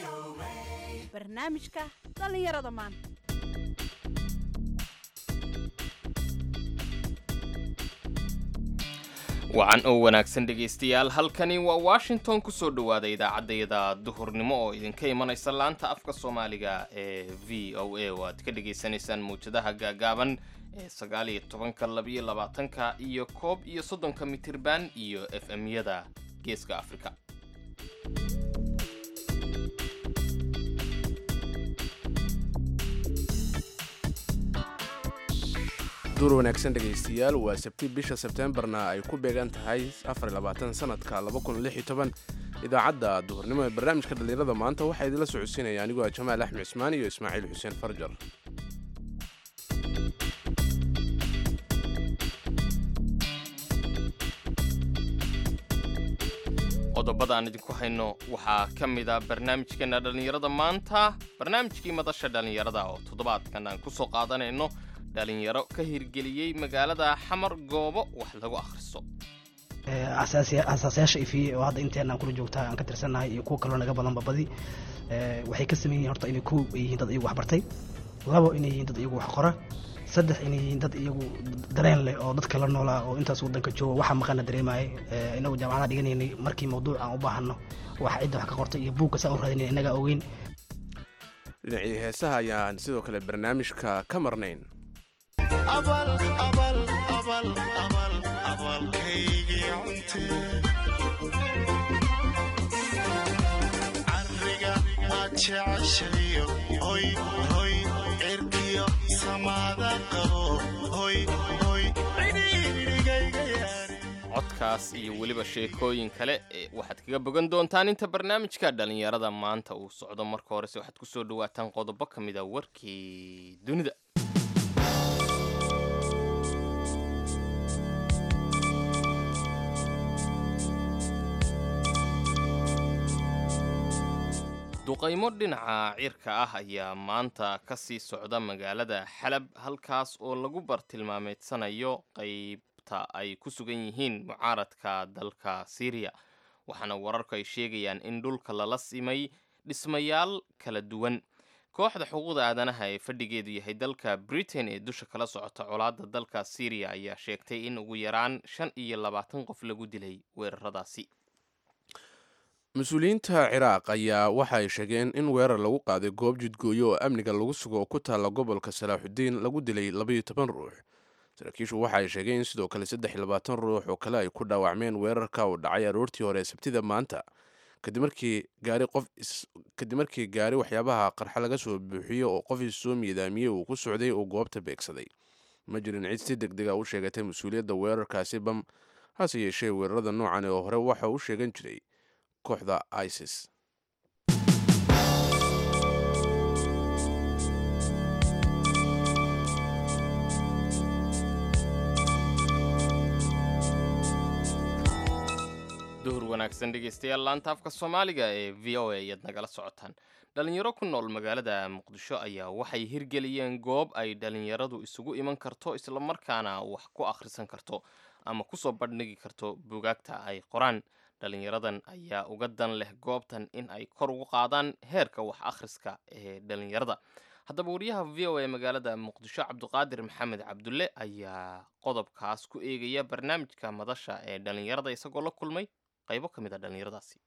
barnaamijka dhallinyarada maanta wacan oo wanaagsan dhegaystayaal halkani waa washington kusoo dhowaada idaacaddayada duhurnimo oo idinka imanaysa laanta afka soomaaliga ee v o a oo aad ka dhagaysanaysaan mawjadaha gaagaaban ee sagaal iyo tobanka labiyo labaatanka iyo koob iyo soddonka mitirban iyo f m-yada geeska afrika duur wanaagsan dhegaystayaal waa sabti bisha sebteembarna ay ku beegan tahay sanadka idaacadda duhurnimo ee barnaamijka dhallinyarada maanta waxaa idinla socodsiinaya anigoo ah jamaal axmed cismaan iyo ismaaciil xuseen farjar qodobada aan idinku hayno waxaa ka mid a barnaamijkeena dhallinyarada maanta barnaamijkii madasha dhallinyarada oo toddobaadkan aan kusoo qaadanayno dhalinyaro ka hirgeliyey magaalada xamar goobo wax lagu akhristo asaasayaasha ifiye oo hadda inteenaan kula joogtaa aan ka tirsannahay iyo kuwa kaloo naga badanba badi waxay ka sameyn yihiin horta inay kow ay yihiin dad iyagu waxbartay labo inay yihiin dad iyagu wax qora saddex inay yihiin dad iyagu dareen leh oo dadka la noolaa oo intaas waddanka jooga waxa maqana dareemaayay inagu jaamacadaha dhiganaynay markii mawduuc aan u baahanno waxa cidda wax ka qortay iyo buugka saa u raadinay innagaa ogeyn dhinacii heesaha ayaan sidoo kale barnaamijka ka marnayn cariga maad jeceshayo hoy hoy cirkiyo samaada qabo hoy hoy cidhiidhigayga yaari codkaas iyo weliba sheekooyin kale ee waxaad kaga bogan doontaan inta barnaamijka dhallinyarada maanta uu socdo marka horese waxaad kusoo dhawaataan qodobo ka mid a warkii dunida duqaymo dhinaca cirka ah ayaa maanta ka sii socda magaalada xalab halkaas oo lagu bartilmaameedsanayo qaybta ay ku sugan yihiin mucaaradka dalka syriya waxaana wararku ay sheegayaan in dhulka lala simay dhismayaal kala duwan kooxda xuquuqda aadanaha ee fadhigeedu yahay dalka britain ee dusha kala socota colaadda dalka syriya ayaa sheegtay in ugu yaraan shan iyo labaatan qof lagu dilay weeraradaasi mas-uuliyiinta ciraaq ayaa waxa ay sheegeen in weerar lagu qaaday goob jidgooyo oo amniga lagu sugo oo ku taalla gobolka salaaxudiin lagu dilay labaiyo toban ruux saraakiishu waxa ay sheegeen in sidoo kale saddex iyo labaatan ruux oo kale ay ku dhaawacmeen weerarka uu dhacay aroortii hore ee sabtida maanta kadib markii gaari qof kadib markii gaari waxyaabaha qarxa laga soo buuxiyo oo qof is soo miidaamiyey uu ku socday oo goobta beegsaday ma jirin cid si deg dega u sheegatay mas-uuliyadda weerarkaasi bam hase yeeshee weerarada noocan oo hore waxa uu sheegan jiray kooxda isis duhur wanaagsan dhegaystayaal laanta afka soomaaliga ee v o a ayaad nagala socotaan dhalinyaro ku nool magaalada muqdisho ayaa waxay hirgeliyeen goob ay dhalinyaradu isugu iman karto islamarkaana wax ku akhrisan karto ama kusoo bandhigi karto bugaagta ay qoraan dhalinyaradan ayaa uga dan leh goobtan in ay kor ugu qaadaan heerka wax akhriska ee dhalinyarada haddaba wariyaha v o a magaalada muqdisho cabduqaadir maxamed cabdulle ayaa qodobkaas ku eegaya barnaamijka madasha ee dhalinyarada isagoo la kulmay qaybo ka mid a dhalinyaradaasi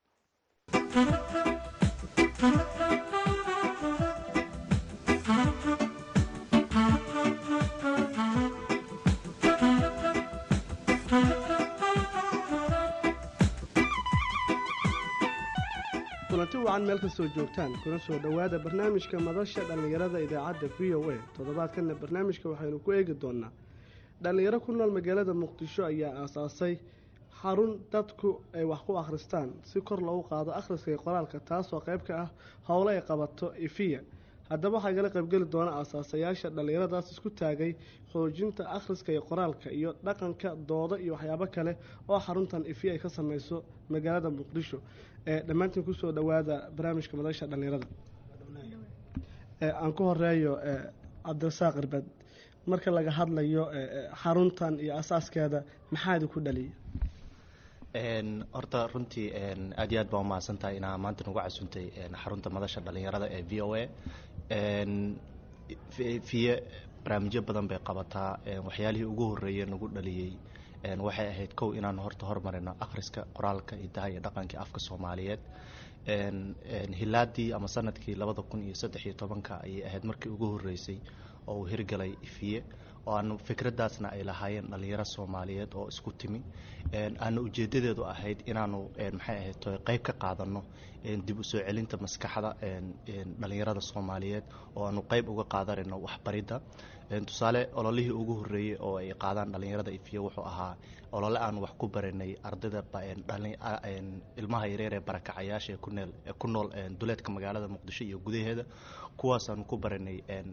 kulanti wacan meel kastoo joogtaan kuna soo dhowaada barnaamijka madasha dhallinyarada idaacadda v o a toddobaadkanna barnaamijka waxaynu ku eegi doonaa dhallinyaro ku nool magaalada muqdisho ayaa aasaasay xarun dadku ay wax ku akhristaan si kor loogu qaado akhriska iyo qoraalka taasoo qayb ka ah howlo ay qabato ifiya haddaba waxaa igala qaybgeli doona aasaasayaasha dhallinyaradaas isku taagay xoojinta akhriska iyo qoraalka iyo dhaqanka dooda iyo waxyaabo kale oo xaruntan ifiya ay ka sameyso magaalada muqdisho ee dhammaantiin kusoo dhowaada barnaamijka madasha dhallinyarada aan ku horeeyo cabdirasaaq irbad marka laga hadlayo xaruntan iyo asaaskeeda maxaa idinku dhaliya Een, horta runtii een, aad iyo aad baa umahadsan tahay inaa maanta nagu casuntay een, xarunta madasha dhalinyarada ee v o a Een, fi- fiye barnaamijyo badan bay qabataa een, waxyaalihii ugu horreeyey nagu dhaliyey een, waxay ahayd kow inaan horta hormarino akhriska qoraalka hidaha iyo dhaqanka afka soomaaliyeed Een, een, hilaadii ama sanadkii labada kun iyo saddex iyo tobanka ayay ahayd markii ugu horreysay oo uu hirgalay ifiye oo aanu fikraddaasna ay lahaayeen dhalinyaro soomaaliyeed oo isku timi Een, aana ujeedadeedu ahayd inaanu een, maxay ahayd toy qayb ka qaadano een, dib u soo celinta maskaxda een, een, dhalinyarada soomaaliyeed oo aanu qayb uga qaadanayno waxbaridda Een, tusaale ololihii ugu horreeyey oo ay qaadaan dhalinyarada ifiye wuxuu ahaa olole aan wax ku baranay ardayda ba- een, dhalin- a- een, ilmaha yareer ee barakacayaasha ee ku neel ee ku nool een, duleedka magaalada muqdisho iyo gudaheeda kuwaasaanu ku baranay een,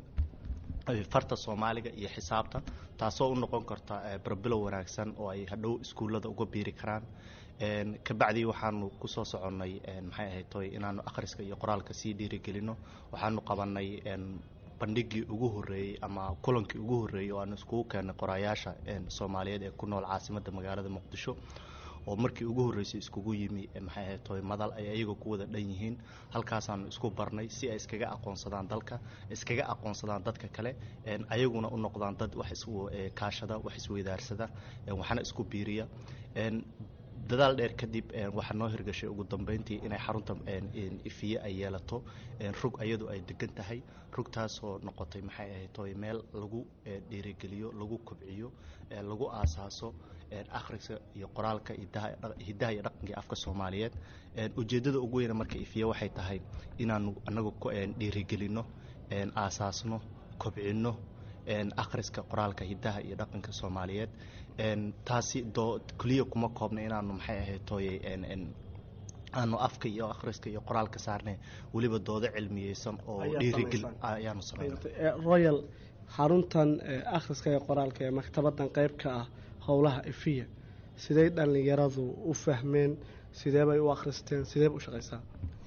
farta soomaaliga iyo xisaabta taasoo u noqon karta eh, barbilow wanaagsan oo ay hadhow iskuullada uga biiri karaan Een, kabacdii waxaanu kusoo soconnay een, maxay ahayd toy inaanu akhriska iyo qoraalka sii dhiirigelino waxaanu qabanay een, bandhigii ugu horreeyey ama kulankii ugu horreeyey oo aanu iskugu keennay qoraayaasha een, soomaaliyeed ee ku nool caasimadda magaalada muqdisho oo markii ugu horreysay iskugu yimi eh, maxay ahayd toy madal ay ayaga ku wada dhan yihiin halkaasaanu isku barnay si ay iskaga aqoonsadaan dalka iskaga aqoonsadaan dadka kale een, ayaguna u noqdaan dad wax is eh, kaashada wax isweydaarsada een, waxna isku biiriya Een, dadaal dheer kadib een, waxaa noo hirgashay ugu dambeyntii inay xarunta een, een, ifiye ay yeelato een, rug ayadu ay degan tahay rugtaasoo noqotay maxay ahayd toy meel lagu eh, dhiirigeliyo lagu kobciyo eh, lagu aasaaso een, akhriska iyo qoraalka hidaha dhaq- hidaha iyo dhaqanka afka soomaaliyeed Een, ujeeddada ugu weyna marka ifiye waxay tahay inaanu anagu ku een, dhiirigelino een, aasaasno kobcino een, akhriska qoraalka hidaha iyo dhaqanka soomaaliyeed Een, taasi doo keliya kuma koobna inaanu maxay ahayd tooyey een, een, aanu afka iyo akhriska iyo qoraalka saarnay weliba doodo cilmiyeysan oo Ayaad dhiirigel samaysaan. ayaanu sameynay Eh, royal xaruntan eh, akhriska ee qoraalka ee maktabadan qayb ka ah howlaha ifiya sidey dhallinyaradu u fahmeen sidee bay u akhristeen sidee bay u shaqaysaa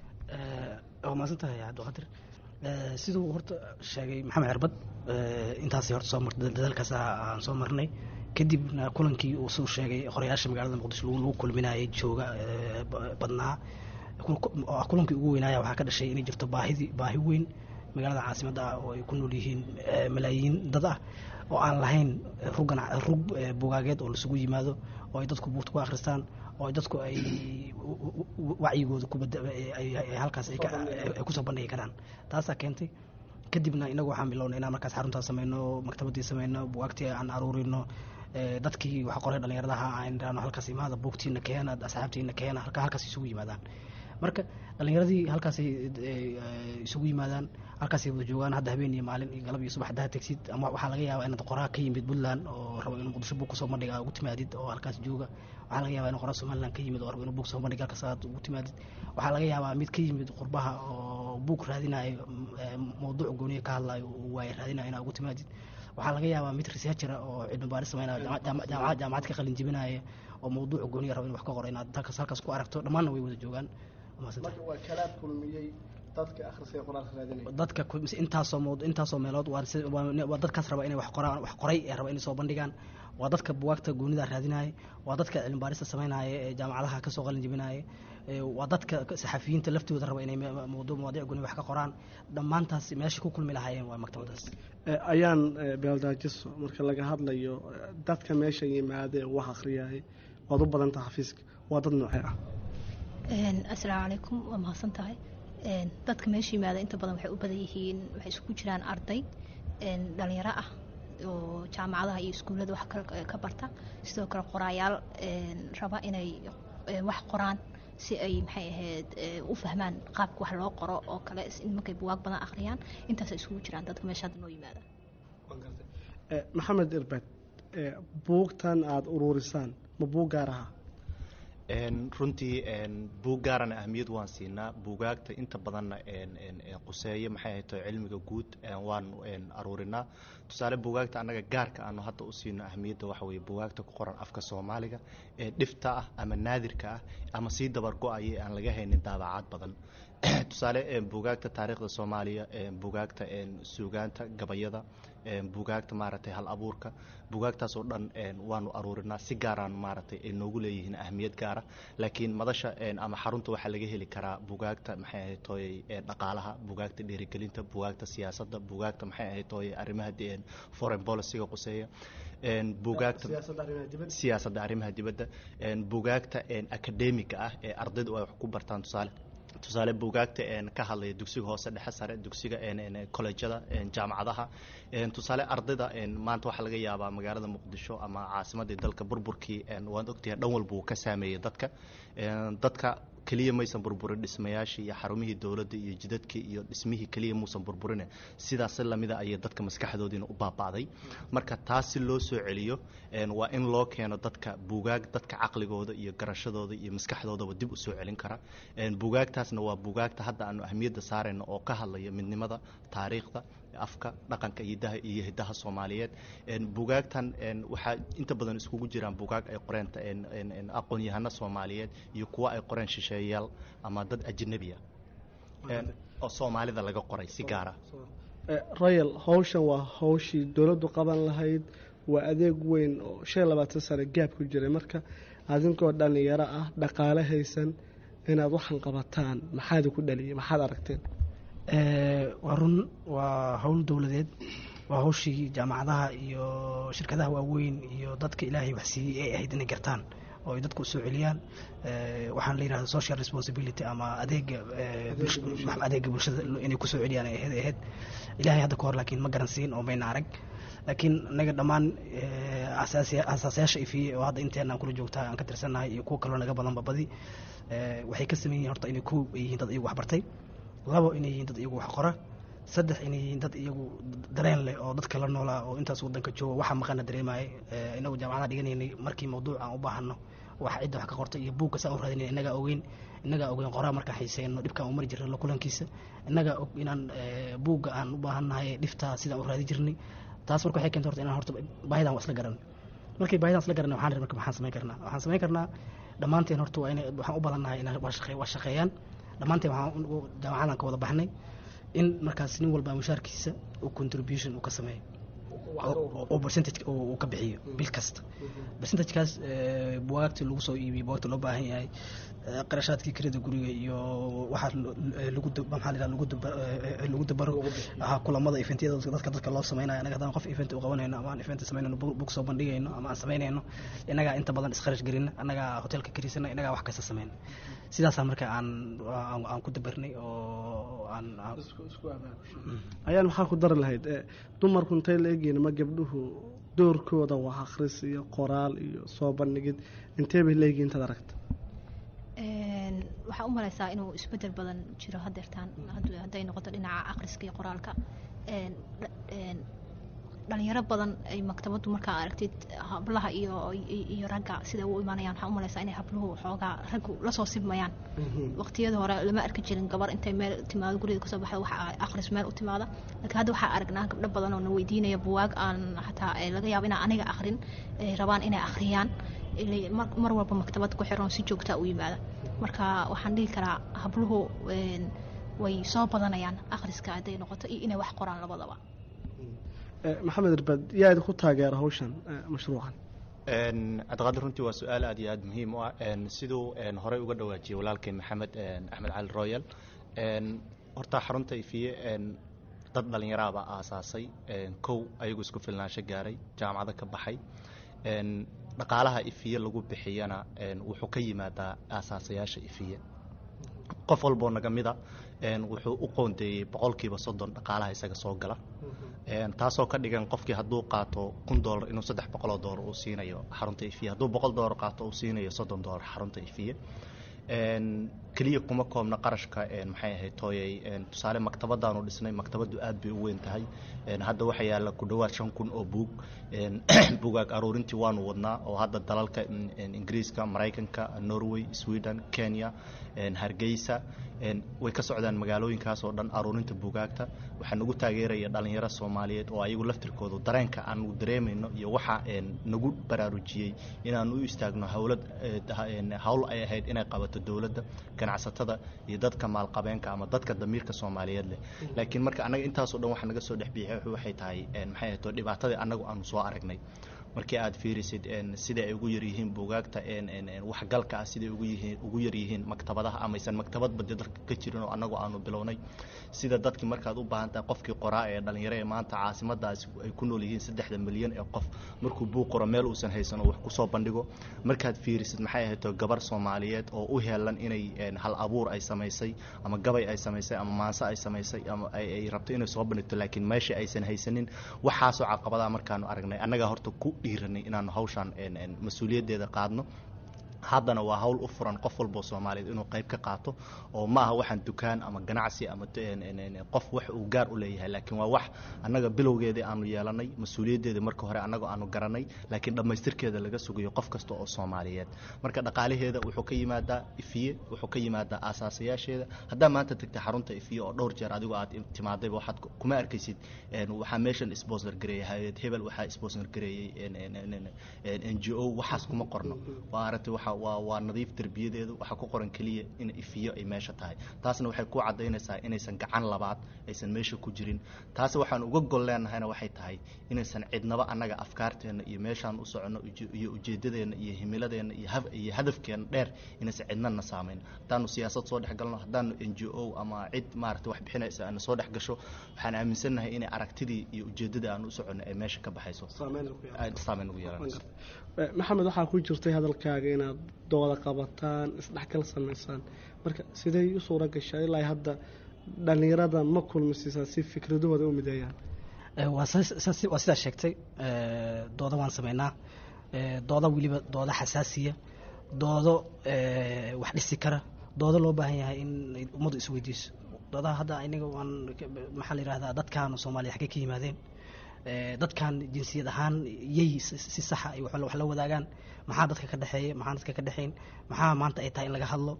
waa mahadsan tahay cabdiqadir Eh, siduu horta sheegay maxamed cirbad eh, intaasi horta soo martay dadaalkaas aan soo marnay kadibna kulankii uu suu sheegay qorayaasha magaalada muqdisho lagu lagu kulminayay jooga eh, ba- badnaa Kul- oo ah kulankii ugu weynaaya waxaa ka dhashay inay jirto baahidii baahi weyn magaalada caasimadda ah oo ay ku nool yihiin eh, malaayiin dad ah oo aan lahayn rug ganac- rug eh, bugaageed oo lasugu yimaado oo ay dadku buugta ku akhristaan oo ay dadku ay u- u- u- wacyigooda ku bada- ay- ay- ay halkaas ay ka- ay kusoo bandhigi karaan taasaa keentay kadibna inagu waxaan bilownay inaan markaas xaruntaas sameyno maktabadii sameyno bugaagtii aan aruurino eh, dadkii wax qoray dhallinyaradaha aan idhaahno halkaas imaada buugtiina keena asxaabtiina keena halka halkaas isugu yimaadaan marka dhallinyaradii halkaasay eh, isugu yimaadaan halkaasay wada joogaan hadda habeen iyo maalin iyo galab iyo subax haddaa tegsid ama waxaa laga yaabaa inaad qoraa ka yimid puntland oo rabo inuu muqdisho buug kusoo bandhiga ugu timaadid oo halkaas jooga waxaa laga yaabaa inuu qoraa somaliland ka yimid oo rabo inuu buug soo bandhiga halkaas aad ugu timaadid waxaa laga yaabaa mid ka yimid qurbaha oo buug raadinayo eh, mawduuc gooniya ka hadlayo uu waaye raadinayo inaad ugu timaadid waxaa laga yaabaa mid researchera oo cilmi baaris sameynaya jaama- jaama- jaamacad jaamacad ka qalin jebinaya oo mawduuc gooniya rabo in wax ka qoro inaad halkaas halkaas ku aragto dhammaanna way wada joogaan Waa mahadsantahay. marka waa kalaad kulmiyey dadka akhriska ee qoraalka raadinaya dadka ku- mise intaasoo mawdu intaasoo meelood waa si- waa waa dadkaas raba inay wax qoraan wax qoray ee raba inay soo bandhigaan waa dadka bugaagta goonida raadinaya waa dadka cilmi baarista samaynaya ee jaamacadaha kasoo qalin jebinaya ee waa dadka saxafiyiinta laftooda raba inay ma- mawduuc mawaadiic gooni wax ka qoraan dhammaantaas meesha ku kulmi lahaayeen waa maktabadaas Eh, ayaan eh, beeldaajiso marka laga hadlayo eh, dadka meesha yimaada ee wax akhriyay waad u badanta xafiiska waa dad noocee ah Een, asalaamu calaykum waa mahadsan tahay Een, dadka meesha yimaada inta badan waxay u badan yihiin waxay isugu jiraan arday een, dhalinyaro ah oo jaamacadaha iyo iskuullada wax kale ka barta sidoo kale qoraayaal een, raba inay een, wax qoraan si ay maxay ahayd ee, u fahmaan qaabka wax loo qoro oo kale is- in markay buwaag badan akhriyaan intaasay isugu jiraan dadka meesha hadda noo yimaada Eh, maxamed irbed eh, buugtan aada uruurisaan ma buug gaar aha Een, runtii een, buug gaarana ahmiyad waan siinaa buugaagta inta badanna een, een, een, quseeye maxay ahayd oo cilmiga guud een, waan een, aruurinaa tusaale buugaagta annaga gaarka aanu hadda u siino ahmiyadda waxa weeye buugaagta ku qoran afka soomaaliga ee dhifta ah ama naadirka ah ama sii dabar go-aya aan laga haynin daabacaad badan tusaale bugaagta taariikhda soomaaliya bugaagta suugaanta gabayada bugaagta maaragtay hal abuurka bugaagtaas oo dhan waanu aruurinaa si gaaraan maaragtay ay noogu leeyihiin ahmiyad gaara laakiin madasha ama xarunta waxaa laga heli karaa bugaagta maxay ahayd tooyey dhaqaalaha bugaagta dhiirigelinta bugaagta siyaasadda bugaagta maxay ahayd tooyey arrimaha foreign policyga quseeya bugaagta siyaasadda arrimaha dibadda bugaagta academiga ah ee ardaydu ay wax ku bartaan tusaale tusaale bugaagta ka hadlaya dugsiga hoose dhexe sare dugsiga colleejyada jaamacadaha tusaale ardayda maanta waxaa laga yaabaa magaalada muqdisho ama caasimadii dalka burburkii waad ogtahay dhan walba uu ka saameeyey dadka dadka keliya maysan burburin dhismayaashii iyo xarumihii dowladda iyo jidadkii iyo dhismihii keliya muusan burburine sidaas lamida ayay dadka maskaxdoodiina u baaba'day marka taas si loo soo celiyo waa in loo keeno dadka bugaag dadka caqligooda iyo garashadooda iyo maskaxdoodaba dib u soo celin kara bugaagtaasna waa bugaagta hadda aanu ahmiyadda saarayno oo ka hadlaya midnimada taariikhda afka dhaqanka hidaha iyo hidaha soomaaliyeed bugaagtan waxaa inta badan iskugu jiraan bugaag ay qoreen aqoon-yahano soomaaliyeed iyo kuwa ay qoreen shisheeyayaal ama dad ajnabi ah oo soomaalida laga qoray si gaara royal hawshan waa hawshii dowladdu qaban lahayd waa adeeg weyn oo shan iyo labaatan sano gaab ku jiray marka adinkoo dhallinyaro ah dhaqaale haysan inaad waxan qabataan maxaad ku dhaliyay maxaad aragteen waa run waa howl dowladeed waa hawshii jaamacadaha iyo shirkadaha waaweyn iyo dadka ilaahay wax siiyey ay ahayd inay gartaan oo ay dadku soo celiyaan waxaan la yidhahda social responsibility ama adeega adeega bulshada inay kusoo celiyaan ay ahayd ahayd ilaahay hadda ka hor laakiin ma garansiin oo mayna arag laakiin inaga dhammaan asaasayaasha ifiye oo hadda inteena aan kula joogtaa aan ka tirsannahay iyo kuwa kaloo naga badanba badi waxay ka sameyn yihin horta inay kow ay yihiin dad iyagu waxbartay labo inay yihiin dad iyagu wax qora saddex inay yihiin dad iyagu dareen leh oo dadka la noolaa oo intaas wadanka jooga waxa maqana dareemayay inagu jaamacadaha dhiganaynay markii mawduuc aan u baahano wax cidda wax ka qorta iyo buugka saan u raadinay innagaa ogeyn innagaa ogeyn qoraa markaan xiiseyno dhibkaan u mari jirnay la kulankiisa innagaa og inaan buugga aan u baahannahay dhiftaa sidaan u raadi jirnay taas marka waxay keentay horta inaan horta baahidan waa isla garan markii baahidan isla garanay waxaan marka maxaan samayn karnaa waxaan samayn karnaa dhammaanteen horta waa inay waxaan u badannahay inaan waa shaqeeyaan dhammaanteen waxaan jaamacadan ka wada baxnay in markaas nin walba mushaarkiisa uu contribution uu ka sameeyo oo percentage uu ka bixiyo bil kasta percentagekaas bugaagtii lagu soo iibiyey bugaagta loo baahan yahay qarashaadkii kirada guriga iyo waxaa lagu maxaa la lagu lagu dabaro kulamada eventiyada dadka dadka loo samaynayo anaga haddaan qof event u qabanayno ama aan event samaynayno bug soo bandhigayno ama aan samaynayno innagaa inta badan iskharash gelina annagaa hotelka karisana innagaa wax kasta samayna sidaasaa marka aan aan ku dabarnay oo aan ayaan maxaa ku dari lahayd dumarku intay la egyihin ma gabdhuhu doorkooda wax akhris iyo qoraal iyo soo bandhigid intee bay la egyihin intaad aragta waxaa u malaysaa inuu isbedel badan jiro hadeertaan hadday noqoto dhinaca akhriska iyo qoraalka dhalinyaro badan ay maktabadu markaa aragtid hablaha iyo iyo ragga sida u imaanayaan waxaa u malaysaa inay habluhu xoogaa raggu lasoo sibmayaan waqtiyada hore lama arki jirin gabar intay meel timaado guriga kasoo baxda waxa akhris meel u timaada laakiin hadda waxaa aragnaa gabdho badan oo na weydiinaya buwaag aan xataa laga yaabo inaan aniga akhrin ay rabaan inay akhriyaan mar walba maktabad ku xiran si joogtaa u yimaada marka waxaan dhihi karaa habluhu way soo badanayaan akhriska hadday noqoto iyo inay wax qoraan labadaba maxamed irbad yaa idinku taageera hawshan mashruucan cabdiqaadir runtii waa su-aal aad iyo aad muhiim u ah siduu horey uga dhawaajiyey walaalkay maxamed axmed cali royal horta xarunta ifiye dad dhallinyaraabaa aasaasay kow ayagu isku filnaansho gaaray jaamacado ka baxay dhaqaalaha ifiye lagu bixiyana wuxuu ka yimaadaa aasaasayaasha ifiye qof walboo naga mida wuxuu u qoondeeyey boqolkiiba soddon dhaqaalaha isaga soo gala taasoo ka dhigan qofkii hadduu qaato kun doolar inuu saddex boqoloo doolar uu siinayo xarunta ifiye hadduu boqol doolar qaato uu siinayo soddon doolar xarunta ifiye keliya kuma koobna qarashka maxay ahayd tooyay tusaale maktabadaanu dhisnay maktabadu aad bay u weyn tahay hadda waxaa yaalla ku dhowaad shan kun oo buug bugaag aruurintii waanu wadnaa oo hadda dalalka ingiriiska maraykanka norway sweden kenya hargeysa way ka socdaan magaalooyinkaas oo dhan aruurinta bugaagta waxaa nagu taageeraya dhalinyaro soomaaliyeed oo ayagu laftirkoodu dareenka aanu dareemayno iyo waxa nagu baraarujiyey inaan u istaagno howlad hawl ay ahayd inay qabato dowladda ganacsatada iyo dadka maalqabeenka ama dadka damiirka soomaaliyeed leh laakiin marka annaga intaasoo dhan waxa naga soo dhex biixay waxay tahay maxay ahayto dhibaatadii annagu aanu soo aragnay markii aad fiirisid sida ay ugu yaryihiin buugaagta waxgalka ah siday ugu yihiin ugu yaryihiin maktabadaha amaysan maktabadba dee dalka ka jirin oo annagu aanu bilownay sida dadkii markaad u baahan tahay qofkii qoraa ee dhalinyaro ee maanta caasimadaasi ay ku nool yihiin saddexda milyan ee qof markuu buug qoro meel uusan haysan oo wax kusoo bandhigo markaad fiirisid maxay ahayto gabar soomaaliyeed oo u heelan inay hal abuur ay samaysay ama gabay ay samaysay ama maanse ay samaysay ama ay rabto inay soo bandhigto laakiin meesha aysan haysanin waxaasoo caqabadaha markaanu aragnay annagaa horta ku dhiiranay inaanu hawshaan mas-uuliyaddeeda qaadno haddana waa hawl u furan qof walboo soomaaliyeed inuu qayb ka qaato oo ma aha waxaan dukaan ama ganacsi ama qof wax uu gaar u leeyahay laakiin waa wax annaga bilowgeedii aanu yeelanay mas-uuliyaddeeda marka hore annaga aanu garanay laakiin dhammaystirkeeda laga sugayo qof kasta oo soomaaliyeed marka dhaqaalaheeda wuxuu ka yimaadaa ifiye wuxuu ka yimaadaa aasaasayaasheeda haddaa maanta tagta xarunta ifiye oo dhowr jeer adigo aad timaadayba waxaad kuma arkaysid waxaa meeshan sponsor gareeyay hay-ad hebel waxaa sponsor gareeyey n g o waxaas kuma qorno waa aragtay waxa waa waa nadiif derbiyadeedu waxaa ku qoran keliya in ifiyo ay meesha tahay taasna waxay ku cadaynaysaa inaysan gacan labaad aysan meesha ku jirin taasi waxaan uga gol leenahayna waxay tahay inaysan cidnaba annaga afkaarteenna iyo meeshaan u soconno iyo ujeedadeenna iyo himiladeenna iyo hadafkeenna dheer inaysan cidnana saamayn haddaanu siyaasad soo dhex galno haddaanu n g o ama cid maarata wax bixinaysa aana soo dhex gasho waxaan aaminsannahay inay aragtidii iyo ujeeddadii aanu u soconno ay meesha ka baxayso saameyn ugu yeelanayso maxamed waxaa ku jirtay hadalkaaga inaad dooda qabataan isdhexgal samaysaan marka sidey u suura gashaa ilaa hadda dhalinyarada ma kulmisiisaa si fikradahooda u mideeyaan waa sidaa sheegtay doodo waan sameynaa doodo weliba doodo xasaasiya doodo wax dhisi kara doodo loo baahan yahay in ummaddu isweydiiso doodaha hadda iniga waan maxaa la yihahdaa dadkan soomaaliya xaggay ka yimaadeen dadkan jinsiyad ahaan yay si saxa ay wax la wadaagaan maxaa dadka ka dhexeeya maxaa dadka ka dhexayn maxaa maanta ay tahay in laga hadlo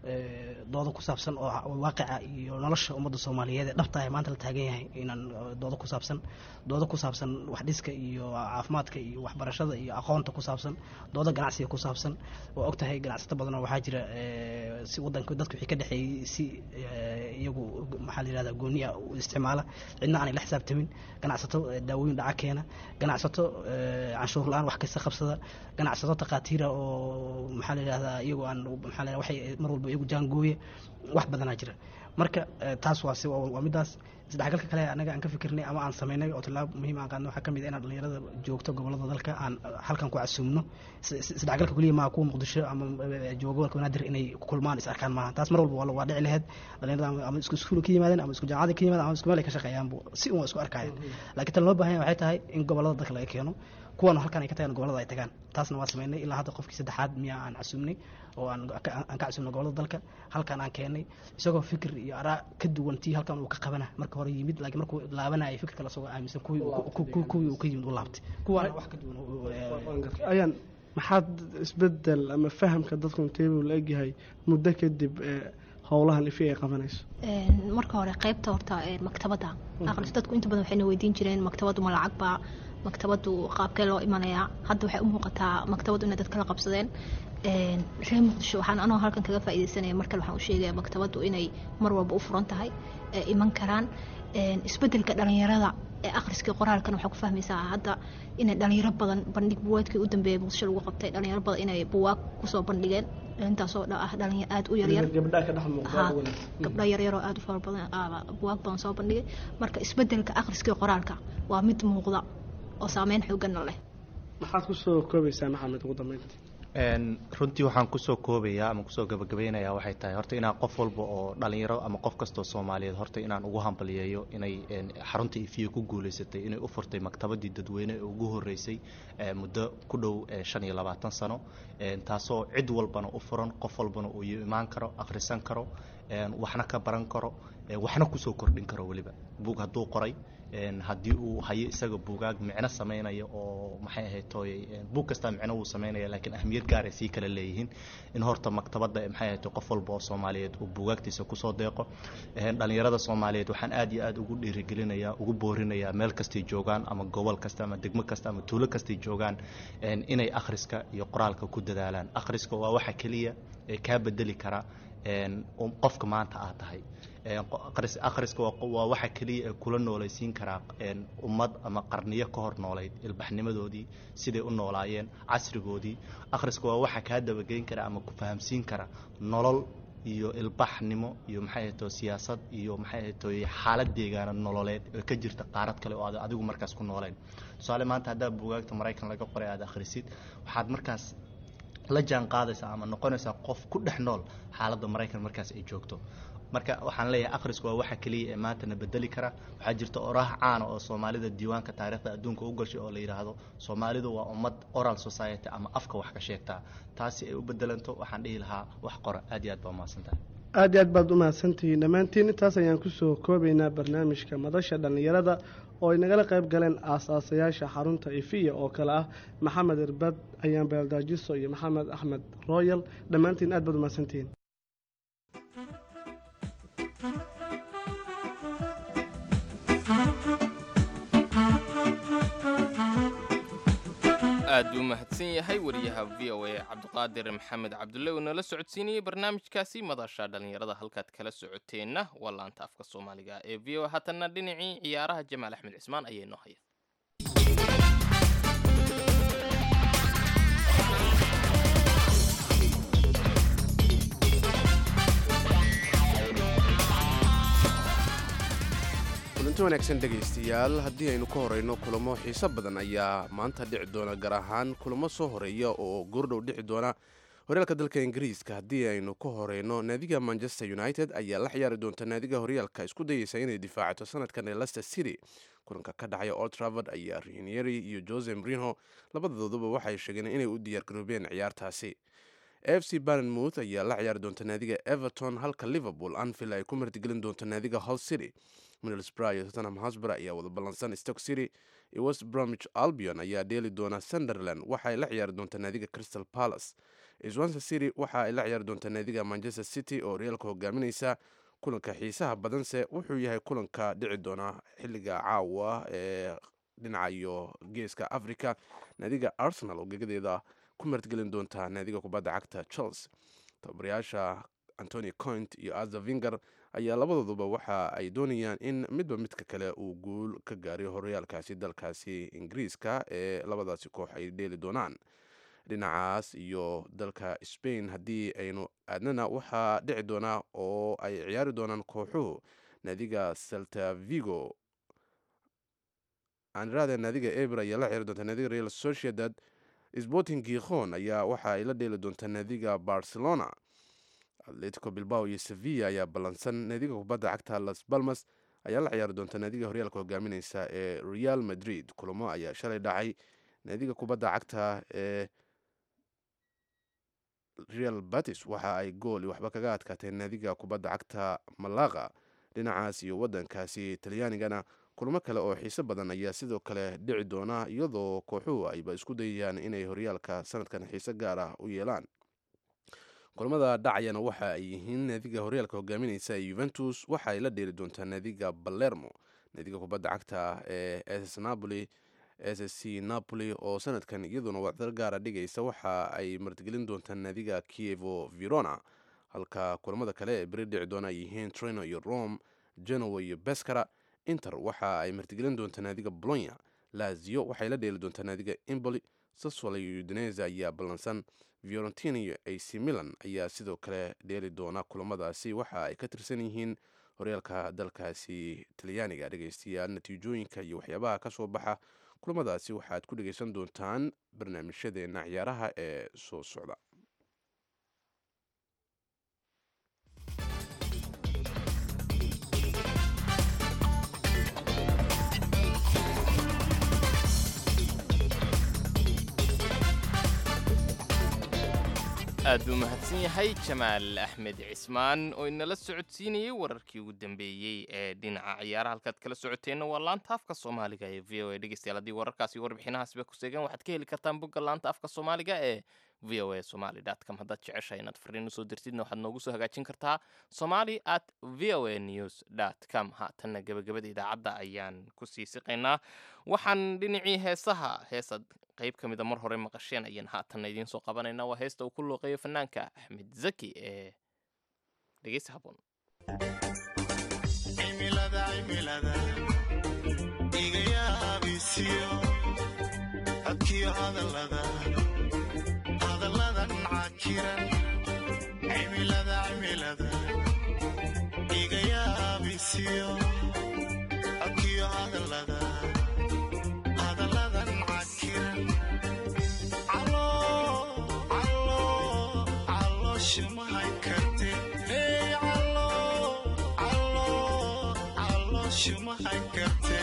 doodo ku saabsan oo waaqica iyo nolosha ummadda soomaaliyeed ee dhabta ah maanta la taagan yahay inaan doodo ku saabsan doodo ku saabsan waxdhiska iyo caafimaadka iyo waxbarashada iyo aqoonta ku saabsan doodo ganacsiga ku saabsan waa og tahay ganacsato badan oo waxaa jira si wadanka dadka wixii ka dhexeeyey si iyagu maxaa la yihahdaa gooni ah u isticmaala cidna aanay la xisaabtamin ganacsato daawooyin dhaca keena ganacsato canshuur la-aan wax kasta qabsada ganacsato takhaatiira oo maxaa la yihahdaa iyagu aan maxaa la waxay mar walba iyagu jaangooya wax badanaa jira marka taas waa si waa midaas isdhexgalka kale anaga aan ka fikirnay ama aan sameynay oo tallaabo muhiim aan qaadno waxaa ka mid ah inaan dhalinyarada joogto gobolada dalka aan halkan ku casuumno isdhexgalka keliya maaha kuwa muqdisho ama jooga gobolka banaadir inay kulmaan is arkaan maaha taas mar walba waa dhici laheyd dhalinyarada ama isku iskuul ka yimaadeen ama isku jaamacada ka yimaadeen ama isku meel ay ka shaqeeyaanbu si un waa isku arkayaan laakiin tan loo baahan yahay waxay tahay in gobolada dalka laga keeno kuwan halkan ay ka tagaan gobolada ay tagaan taasna waa sameynay ilaa hadda qofkii saddexaad miyaa aan casuumnay oo aan aan ka casuumnay gobolada dalka halkan aan keenay isagoo fikir iyo araa ka duwan tii halkan uu ka qabana marka hore yimid laakiin markuu laabanaya fikir kale isagoo aaminsan kuwii kuwii uu ka yimid u laabtay kuwaana wax ka duwan ayaan maxaad isbedel ama fahamka dadku intee buu la egyahay muddo kadib howlahan ifi ay qabanayso marka hore qaybta horta maktabadda aqris dadku inta badan waxayna weydiin jireen maktabaddu ma lacag baa maktabaddu qaabkee loo imanayaa hadda waxay u muuqataa maktabaddu inay dad kala qabsadeen reer muqdisho waxaan anoo halkan kaga faaideysanaya markale waxaan u sheegaya maktabaddu inay mar walba u furan tahay iman karaan isbedelka dhalinyarada ee akhriskii qoraalkan waxaa ku fahmaysaa hadda inay dhalinyaro badan bandhig buwaadkii u dambeeyay muqdisho lagu qabtay dhalinyaro badan inay buwaag kusoo bandhigeen intaasoo ah dhalinyar aada u yaryar gabdho yaryaroo aada u fara badan buwaag badan soo bandhigay marka isbedelka akhriskii qoraalka waa mid muuqda oo saameyn xooggana leh maxaad kusoo koobaysaa maxamed ugu dambeyntii runtii waxaan kusoo koobayaa ama kusoo gabagabeynayaa waxay tahay horta inaan qof walba oo dhalinyaro ama qof kastoo soomaaliyeed horta inaan ugu hambaliyeeyo inay xarunta ifiye ku guuleysatay inay u furtay maktabadii dadweyne ee ugu horeysay muddo ku dhow shan iyo labaatan sano taasoo cid walbana u furan qof walbana uu imaan karo akhrisan karo waxna ka baran karo waxna kusoo kordhin karo weliba buug hadduu qoray haddii uu hayo isaga buugaag micno samaynaya oo maxay ahayd tooy buug kastaa micno wuu samaynaya laakiin ahmiyad gaar ay sii kala leeyihiin in horta maktabadda maxay ahayd qof walba oo soomaaliyeed uu buugaagtiisa kusoo deeqo dhalinyarada soomaaliyeed waxaan aad iyo aad ugu dhiirigelinayaa ugu boorinayaa meel kastay joogaan ama gobol kasta ama degmo kasta ama tuulo kastay joogaan inay akhriska iyo qoraalka ku dadaalaan akhriska waa waxa keliya ee kaa bedeli kara een, um- qofka maanta aad tahay Een, qo- akhris- akhriska waa qo- waa waxa keliya ee kula noolaysiin karaa een, ummad ama qarniyo ka hor noolayd ilbaxnimadoodii siday u noolaayeen casrigoodii akhriska waa waxa kaa dabageyn kara ama ku fahamsiin kara nolol iyo ilbaxnimo iyo maxay ahayto siyaasad iyo maxay ahayto xaalad deegaana nololeed oo ka jirta qaarad kale oo aad adigu markaas ku nooleen tusaale maanta haddaa buugaagta maraykan laga qoray aad akhrisid waxaad markaas la jaan qaadaysaa ama noqonaysaa qof ku dhex nool xaaladda maraykan markaas ay joogto marka waxaan leeyahay akhrisku waa waxa keliya ee maantana bedeli kara waxaa jirta oraah caana oo soomaalida diiwaanka taariikhda adduunka u gashay oo la yidhaahdo soomaalidu waa ummad oral society ama afka wax ka sheegtaa taasi ay u bedelanto waxaan dhihi lahaa wax qora aad iyo aad baa umahadsantahay aad iyo aad baad u mahadsantihiin dhammaantiin intaas ayaan kusoo koobaynaa barnaamijka madasha dhallinyarada oo ay nagala qayb galeen aasaasayaasha xarunta ifiya oo kale ah maxamed irbad ayaan beeldaajiso iyo maxamed axmed royal dhammaantiin aad baad u mahadsantihiin aad buu mahadsan yahay wariyaha v o a cabdiqaadir maxamed cabdulle uu nala socodsiinayey barnaamijkaasi madasha dhallinyarada halkaad kala socoteenna waa laanta afka soomaaliga ee v o a haatanna dhinacii ciyaaraha jamaal axmed cismaan ayaa inoo haya kulanti wanaagsan dhegaystayaal haddii aynu ka horeyno kulamo xiiso badan ayaa maanta dhici doona gaar ahaan kulamo soo horeeya oo goordhow dhici doona horyaalka dalka ingiriiska haddii aynu ka horeyno naadiga manchester united ayaa la ciyaari doonta naadiga horyaalka isku dayeysa inay difaacato sanadkan ee leicester city kulanka ka dhacaya old travord ayaa rinieri iyo jose mrinho labadooduba waxay sheegeen inay u diyaargaroobeen ciyaartaasi f c barnmouth ayaa la ciyaari doonta naadiga everton halka liverpool anfield ay ku martigelin doonto naadiga hull city middlesbrough iyo tottenham hotspur ayaa wada ballansan stoke city iyo west bromwich albion ayaa dheeli doona sunderland waxa ay la ciyaari doonta naadiga crystal palace swansea city waxa ay la ciyaari doonta naadiga manchester city oo reaalka hogaaminaysa kulanka xiisaha badanse wuxuu yahay kulanka dhici doona xiliga caawa ee dhinaca iyo geeska africa naadiga arsenal oo gegadeeda ku martigelin doonta naadiga kubadda cagta chelsea tababarayaasha antony coint iyo aza vinger ayaa labadooduba waxa ay doonayaan in midba midka kale uu guul ka gaaray horyaalkaasi dalkaasi ingiriiska ee labadaasi koox ay dheeli doonaan dhinacaas iyo dalka spain haddii aynu aadnana waxaa dhici doonaa oo ay ciyaari doonaan kooxuhu naadiga celta vigo anrada naadiga eber ayaa la ciyaari doonta naadiga real sociedad sporting gikhon ayaa waxa ay la dheeli doontaa naadiga barcelona atletico bilbao iyo sevilla ayaa ballansan naadiga kubadda cagta las balmas ayaa la ciyaari doonta naadiga horyaalka hogaamineysa ee real madrid kulamo ayaa shalay dhacay naadiga kubadda cagta ee real batis waxa ay gool waxba kaga adkaatee naadiga kubadda cagta malaqa dhinacaas iyo wadankaasi talyaanigana kulamo kale oo xiise badan ayaa sidoo kale dhici doona iyadoo kooxuhu ayba isku dayayaan inay horyaalka sanadkan xiise gaar ah u yeelaan kulamada dhacayana waxa ay yihiin naadiga horyaalka hogaamineysa ee yuventus waxa ay la dheeli doontaa naadiga balermo naadiga kubadda cagta ee ss napoli s c napoli oo sanadkan iyaduna wacdar gaara dhigaysa waxa ay martigelin doontaa naadiga kievo verona halka kulamada kale ee beri dhici doona ay yihiin trino iyo rome genoa iyo beskara inter waxa ay martigelin doontaa naadiga bolonya lazio waxay la dheeli doontaa naadiga imboli saswala iyo udinese ayaa ballansan fiorentina iyo ac milan ayaa sidoo kale dheeli doona kulamadaasi waxa ay ka tirsan yihiin horyaalka dalkaasi talyaaniga dhegeystayaal natiijooyinka iyo waxyaabaha ka soo baxa kulamadaasi waxaad ku dhegeysan doontaan barnaamijyadeena ciyaaraha ee soo socda aad buu mahadsan yahay jamaal axmed cismaan oo inala socodsiinayay wararkii ugu dambeeyey ee dhinaca ciyaaraha halkaad kala socoteenna waa laanta afka soomaaliga ee v o a dhegeystayaal haddii wararkaasi iyo warbixinahaasba ku seegan waxaad ka heli kartaan bogga laanta afka soomaaliga ee v o a somali com haddaad jeceshahay inaad fariin usoo dirtidna waxaad noogu soo hagaajin kartaa somali at v o a news dt com haatanna gebagabada idaacadda ayaan kusii siqaynaa waxaan dhinacii heesaha heesad qayb ka mida mar hore maqasheen ayaan haatanna idiin soo qabanaynaa waa heesta uu ku looqeeyo fanaanka axmed zaki ee dhegeysa haboon cimilada cimilada iga yaabisiyo codkiyo hadallada hadalladan cakiran cimilada cimilada iga yaabisiyo codkiyo hadallada hadalladan cakiran calo calo caloosha mahay karte hey calo calo caloosha mahay karte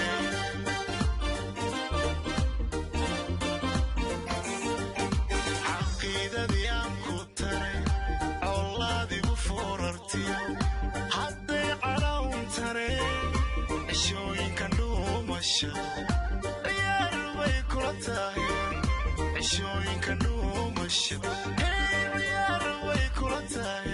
caqiidadii aan ku taray colaadigu foorartiyo hadday cadhawn tare cishooyinka dhuumasha ciyaar bay kula tahay cishooyinka dhuumasha hey ciyaar bay kula tahay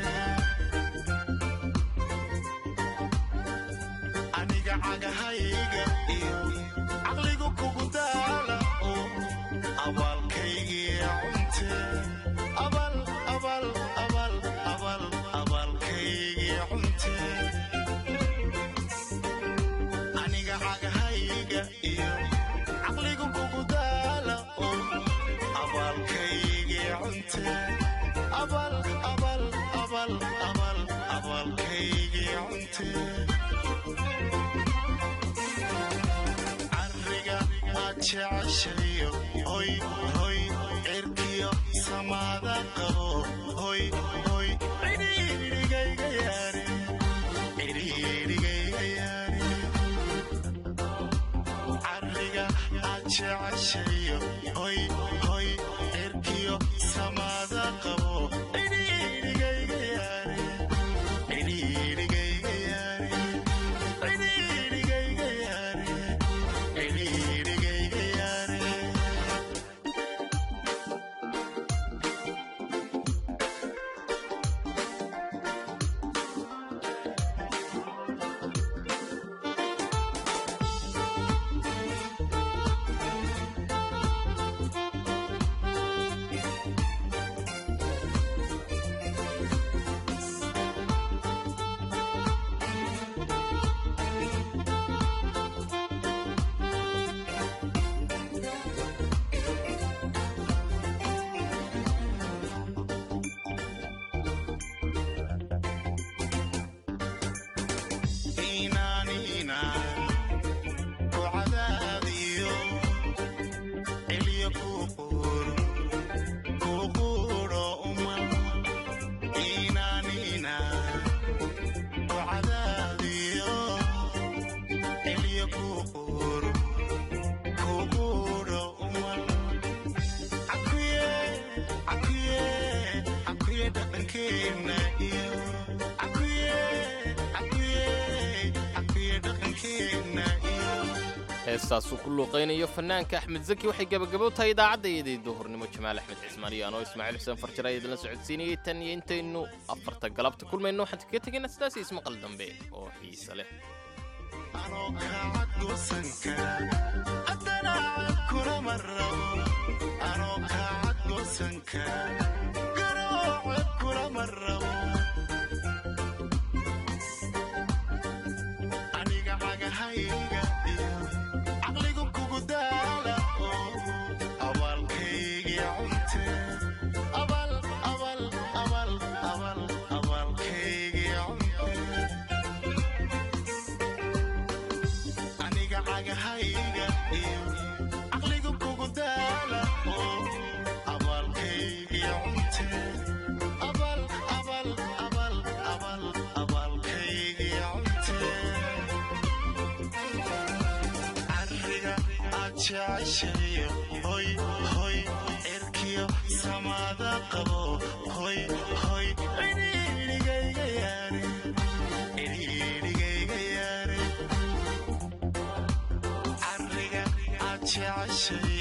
aniga cagahayga iyo caqligu kugu daala oo abaalkaygii cunte abal abal abal abal abaalkaygii cunte aniga cagahayga iyo caqligu kugu daala oo abaalkaygii cunte abal abal abal abal abaalkaygii cunte cariga aad jeceshayo hoy hoy cirkiyo samaada qabo hoy hoy cidhiidhigayga yaare cidhiidhigayga yaare cariga aad jeceshayo hoy hoy cirkiyo samaada qabo cidhiidhigayga yaare cidhiidhigayga yaare cidhiidhigayga yaare cidhiidhigayga yaare inaanina ku cadaadiyo celiyo ku quuro ku quuro umal inaanina ku cadaadiyo celiyo ku quuro ku quuro umal cakuye cakuye cakuye dhaqankeena iyo cakuye cakuye cakuye dhaqankeena iyo heestaasuu ku luuqaynayo fanaanka axmed zaki waxay gebagabo tahay idaacaddaiyadii duhurnimo jamaal axmed cismaan iyo anoo ismaaciil xuseen farjir ayaa idinla socodsiinayay tan iyo intaynu afarta galabta kulmayno waxaan kaga tegaynaa sidaas iyo ismaqal dambe oo xiise leh anoo kaacad goosan kara haddana cad kulama rabo anoo kaacad goosan kara garoo cod kulama rabo aniga cagahayga iyo caqligu kugu daala oo abaalkaygii cunte abal abal abal abal abaalkaygii cunte aniga cagahayga iyo caqligu kugu daala oo abaalkaygii cunte abal abal abal abal abaalkaygii cunte cariga aad jeceshayo hoy hoy cirkiyo samaada qabo hoy hoy cidhiidhigayga yaare cidhiidhigayga yaare cariga aad jeceshayo